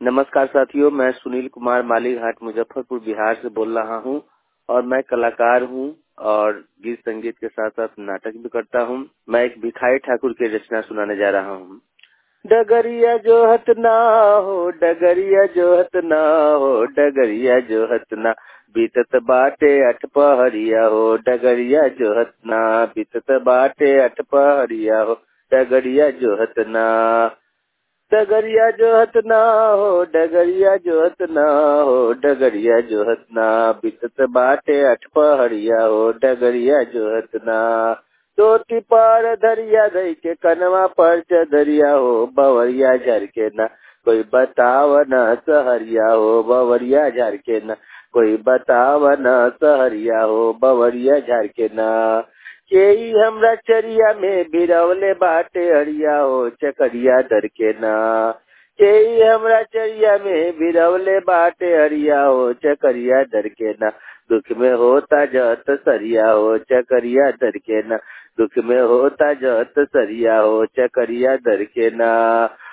नमस्कार साथियों मैं सुनील कुमार मालीघाट मुजफ्फरपुर बिहार से बोल रहा हूँ और मैं कलाकार हूँ और गीत संगीत के साथ साथ नाटक भी करता हूँ मैं एक भिखारी ठाकुर की रचना सुनाने जा रहा हूँ डगरिया जो हतना हो डगरिया जो हतना हो डगरिया जो हतना बीतत बाटे अठ पहरिया हो डगरिया जो हतना बीतत बाटे अठ पहरिया हो डगरिया जो हतना डगरिया जो हतना हो डगरिया जो हतना हो डगरिया जो हतना बीतत बाटे अठ पहरिया हो डगरिया जो हतना चोटी पर धरिया धई के कनवा पर चदरिया हो बवरिया झर के न कोई बताव न सहरिया हो बवरिया झर के न कोई बताव न सहरिया हो बवरिया झर के न के हमरा चरिया में बिरवले बाटे हरिया हो चकरिया दर के ना के हमरा चरिया में बिरवले बाटे हरिया हो चकरिया दर के ना दुख में होता जत सरिया हो चकरिया दर के ना दुख में होता जत सरिया हो चकरिया दर के ना